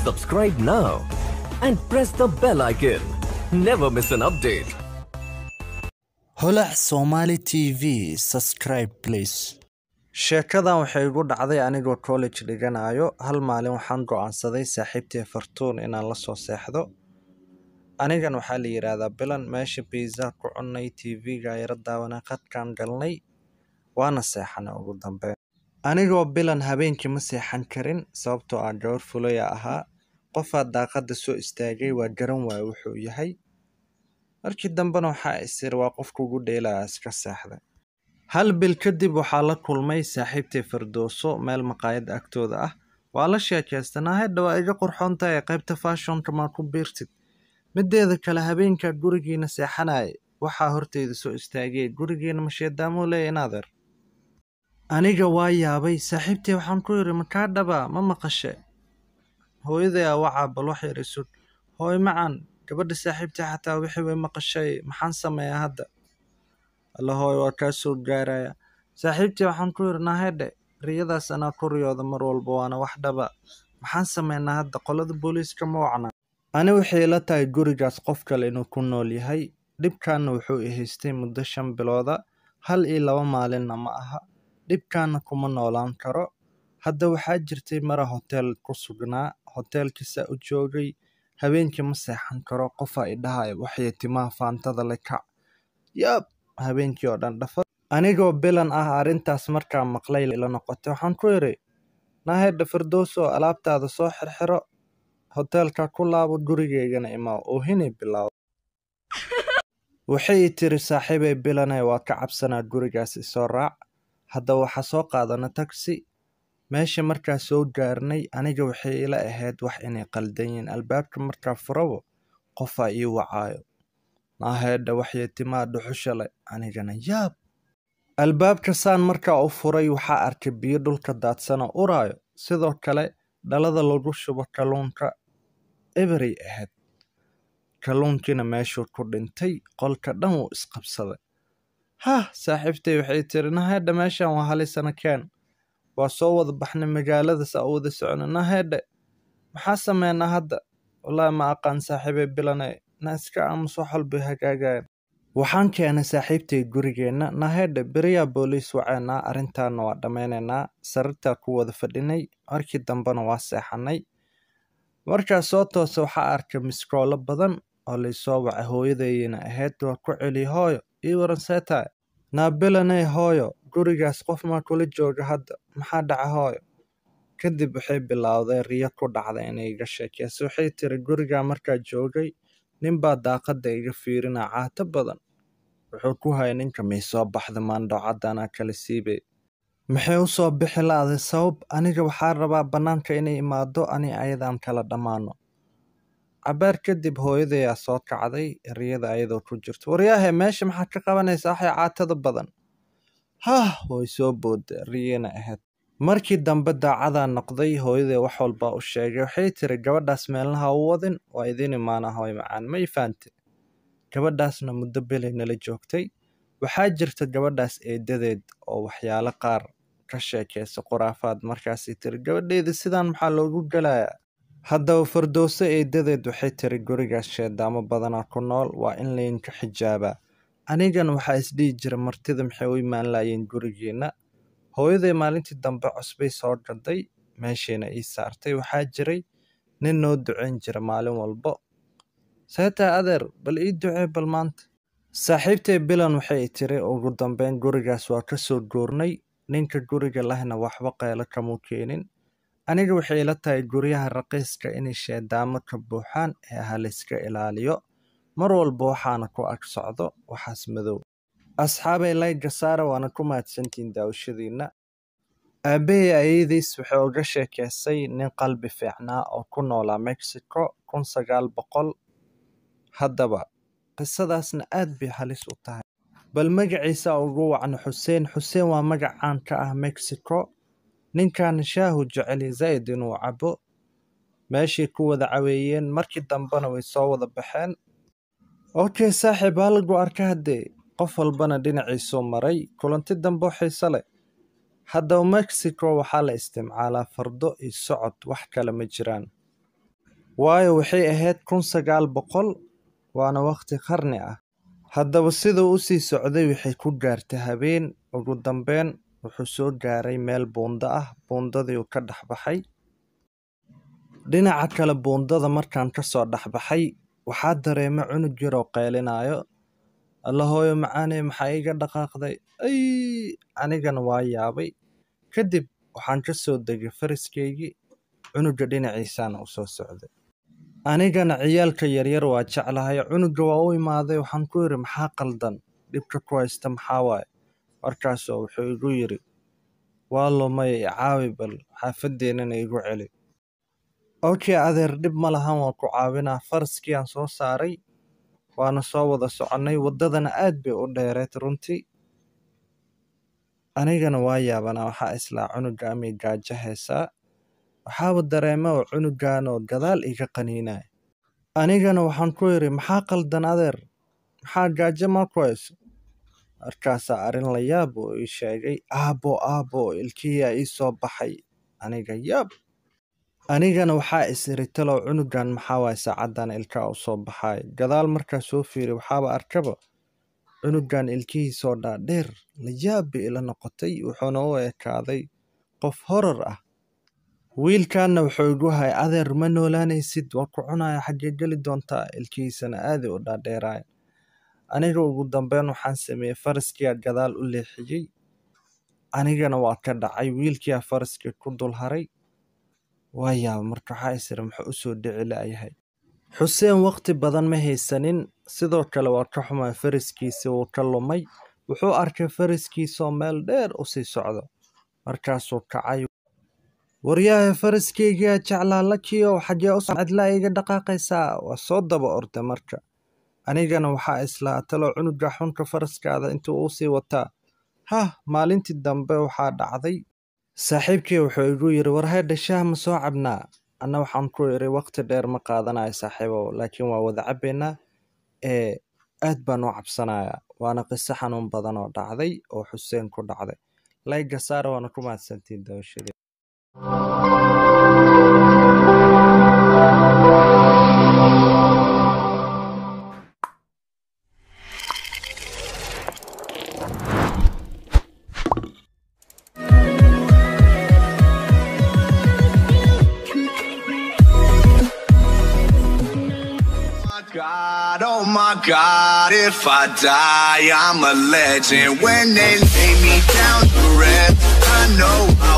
Subscribe now and press the bell icon. Never miss an update. holac somali tv subscribe please sheekadan waxay igu dhacday anigoo college dhiganayo hal maalin waxaan go'aansaday saaxiibtii fartuun inaan la soo seexdo anigan waxaa la yidhaahdaa bilan meesha biisa ku cunnay tv-ga yara daawana qadkaan galnay waana seexanay ugu dambeyn anigoo bilan habeenkii ma seexan karin sababtoo ah gawar fulaya ahaa qofaa daaqadda soo istaagay waa garan waaya wuxuu yahay markii dambena waxaa isir waa qofka ugu dheelaya iska seexday hal bil kadib waxaa la kulmay saaxiibtay fardooso meel maqaayad agtooda ah waa la sheekaystanaa hadha waa iga qurxoon tahay qaybta fashionka maa ku biirtid mideeda kale habeenka gurigiina seexanaya waxaa horteyda soo istaagay gurigiina masheedaamoo leeya inaadeer aniga waa yaabay saaxiibtay waxaan ku yidhi makaa dhabaa ma maqashe hooyaday aa wacaa bal wax yar isug hooy macan gabadha saaxiibtay xataa wixii way maqashay maxaan sameeyaa hadda alla hooy waa kaa soo gaaraya saaxiibtii waxaan ku yidhi nahedhe riyadaas anaa ku riyooda mar walba waana wax dhaba maxaan sameynaa hadda qolada booliiska ma wacnaa ani waxay ila tahay gurigaas qof kale inuu ku nool yahay dhibkaana wuxuu i haystay muddo shan bilooda hal iyo laba maalinna ma aha dhibkaana kuma noolaan karo hadda waxaa jirtay mara hoteel ku sugnaa hoteelkiisa u joogay habeenkii ma seexan karo qofaa idhahaya waxay timaha faantada le kac yaab habeenkii oo dhan dhafa anigoo bilan ah arrintaas markaa maqlay ila noqotay waxaan ku idhi nahedha firdowso alaabtaada soo xirxiro hoteelka ku laabo gurigeygana imaa oohinay bilaabo waxay i tiri saaxiibay bilane waa ka cabsanaa gurigaas isoo raac hadda waxaa soo qaadana tagsi meesha markaa soo gaarnay aniga waxay ila ahayd wax inay qaldan yihiin albaabka markaa furabo qofaa ii wacaayo naaheedha waxyay timaa dhuxusha leh anigana yaab albaabka saan markaa u furay waxaa arkay biyo dhulka daadsanoo uraayo sidoo kale dhalada lagu shubo kalluunka eberay ahayd kalluunkiina meeshuu ku dhintay qolka dhan wuu isqabsaday hah saaxiibtay waxay tiri naheedha meeshan waa halisana keen waa soo wada baxnay magaaladaas aa wada socona naheedhe maxaa sameynaa hadda wallaahi ma aqaan saaxiibay bilane na iska aamus wax walbay hagaagayan waxaan keenay saaxiibtay gurigeenna naheedhe beriyaa booliis waceynaa arrintaana waa dhammaynaynaa sarirtaa ku wada fadhinay markii dambena waa seexanay markaa soo toosa waxaa arkay miskoolo badan oo laysoo wacay hooyadayina ahayd waa ku celi hooyo ii waran seetaay naabilaney hooyo gurigaas qof maa kula jooga hadda maxaa dhaca hooyo kadib waxay bilowday riyo ku dhacda inay iga sheekeyso waxay tiri gurigaa markaa joogay ninbaa daaqadda iga fiirinaa caato badan wuxuu ku hayay ninka may soo baxda maandhoocadanaa kala siibay maxay u soo bixi la'day sabab aniga waxaa rabaa bannaanka inay imaado ani ayadaan kala dhammaano cabaar kadib hooyadayaa soo kacday riyada ayadoo ku jirto waryaahe meesha maxaad ka qabanaysaa waxay caatada badan hah way soo booda riyana ahayd markii dambe daacadaa noqday hooyaday wax walbaa u sheegay waxay tiri gabadhaas meelnaha u wadin waa idin imaana hooy macaan ma ifaante gabadhaasna muddo belay nala joogtay waxaa jirta gabadhaas eedadeed oo waxyaalo qaar ka sheekaysa khuraafaad markaasay tiri gabadheeda sidaan maxaa loogu gelayaa haddaba fardowso eedadeed waxay tiri gurigaas sheedaamo badanaa ku nool waa in laydinka xijaabaa anigan waxaa isdhihi jira martida maxay u imaan laayeen gurigeenna hooyaday maalintii dambe cusbay soo gaday meeshayna ii saartay waxaa jiray nin noo ducayn jira maalin walbo seetaa adeer bal ii ducee bal maanta saaxiibtay bilan waxay i tiri ugu dambeyn gurigaas waa ka soo goornay ninka guriga lahna waxba qaylo kamuu keenin aniga waxay ila tahay guryaha raqiiska inay sheedaamo ka buuxaan ee halayska ilaaliyo mar walba waxaana ku ag socdo waxaas madow asxaabay layga saara waana ku mahadsantihiin daawashadiinna aabbahay ayadiis waxay uga sheekeysay nin qalbi fiicnaa oo ku noolaa mexico kun sagaal boqol haddaba qisadaasna aad bay halis u tahay bal magaciisa ugu wacno xuseen xuseen waa magac caan ka ah mexico ninkan shaahu jeceli zaa'id inuu cabo meeshay ku wada caweeyeen markii dambena way soo wada baxeen okay saaxiib halagu arka haddee qof walbana dhinaciisuu maray kulanti dambe oo xiise leh haddaba mexico waxaa la isticmaalaa fardo iyo socod wax kale ma jiraan waayo waxay ahayd kun sagaal boqol waana waqti qarni ah haddaba siduu u sii socday waxay ku gaartay habeen ugu dambeyn wuxuu soo gaaray meel buundo ah buundadii uu ka dhex baxay dhinaca kale buundada markaan ka soo dhex baxay waxaa dareema cunug yar oo qeylinayo alla hooyo macaaney maxaa iga dhaqaaqday ay anigana waa yaabay kadib waxaan ka soo degay faraskaygii cunuga dhinaciisaana u soo socday anigana ciyaalka yaryar waa jeclahay cunuga waa u imaaday waxaan ku yidhi maxaa qaldan dhibka ku haysta maxaa waaye markaasoo wuxuu igu yidhi waa lumay caawi bal xaafadeennana igu celi okay adeer dhib ma lahan waan ku caawinaa faraskii aan soo saaray waana soo wada soconnay waddadana aad bay u dheereed runtii anigana waa yaabanaa waxaa islaa cunuga amay gaajo heesaa waxaaba dareema oo cunugan oo gadaal iga qaniinaya anigana waxaan ku yidhi maxaa qaldan adeer maxaa gaajo maa ku hayso markaasaa arrin la yaab oo ii sheegay aabbo aabbo ilkihiyaa ii soo baxay aniga yaab anigana waxaa is iri talow cunugan maxaa waay saacaddan ilkaa u soo baxaay gadaal markaa soo fiiri waxaaba arkaba cunugan ilkihiisoo dhaadheer la yaab bay ila noqotay wuxuuna u ekaaday qof horar ah wiilkanna wuxuu igu hay adeer ma noolaanaysid waa ku cunaya xaggee geli doontaa ilkihiisana aaday u dhaadheeraaya aniga ugu dambeyn waxaan sameeyey faraskiyaa gadaal u leexiyey anigana waa ka dhacay wiilkiyaa faraskii ku dul haray waa yaaba marka waxaa isiri muxuu usoo dhici la'yahay xuseen waqti badan ma haysanin sidoo kale waa ka xumaa faraskiisi wuu ka lumay wuxuu arkay faraskiisoo meel dheer u sii socdo markaasuu kacay waryahay faraskeygiyaa jeclaa lakiyow xaggee u cidlaa iga dhaqaaqaysaa waa soo daba orday marka anigana waxaa islaa talo cunuga xunka faraskaada intuu uu sii wataa hah maalintii dambe waxaa dhacday saaxiibkii wuxuu igu yidhi warhaydha shaah ma soo cabnaa anna waxaan ku idhi waqti dheer ma qaadanayo saaxiibow laakiin waa wada cabbaynaa ee aad baan u cabsanayaa waana qiso xanuun badan oo dhacday oo xuseen ku dhacday layga saara waana ku mahadsantiin dabashadii God, oh my God, if I die, I'm a legend. When they lay me down to rest, I know I